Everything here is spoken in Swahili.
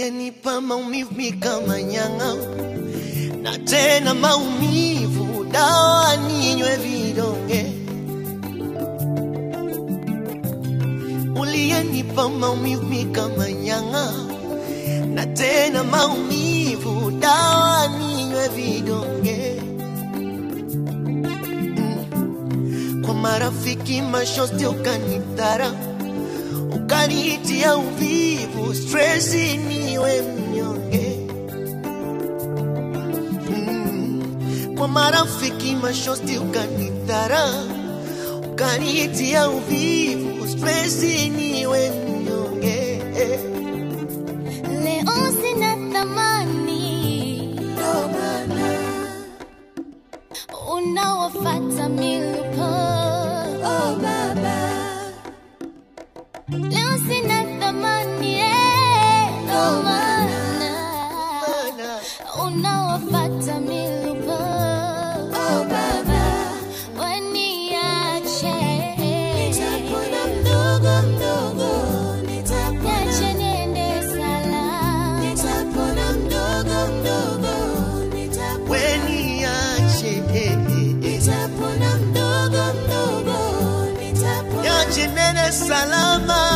uliyenipa maumivu mi kama nyang'a, na tena maumivu dawa ninywe vidonge, uliyenipa maumivu mi kama nyang'a, na tena maumivu dawa ninywe vidonge mm. Kwa marafiki mashosti ukanitara ukanitia uvivu, stresi niwe mnyonge mm. Kwa marafiki mashosti ukanitara ukanitia uvivu, stresi niwe mnyonge Leo sina thamani, Ndo maana unawafata milipo. oh baba Leo sina thamani, eh, ndo maana Bana. unawafata milipo. Oh, baba. Waniache. Nitapona mdogo mdogo, nitapona Niache niende salama. Nitapona mdogo mdogo, nitapona. Weniache, eh, eh, eh. Nitapona mdogo mdogo, nitapona. Niache nene salama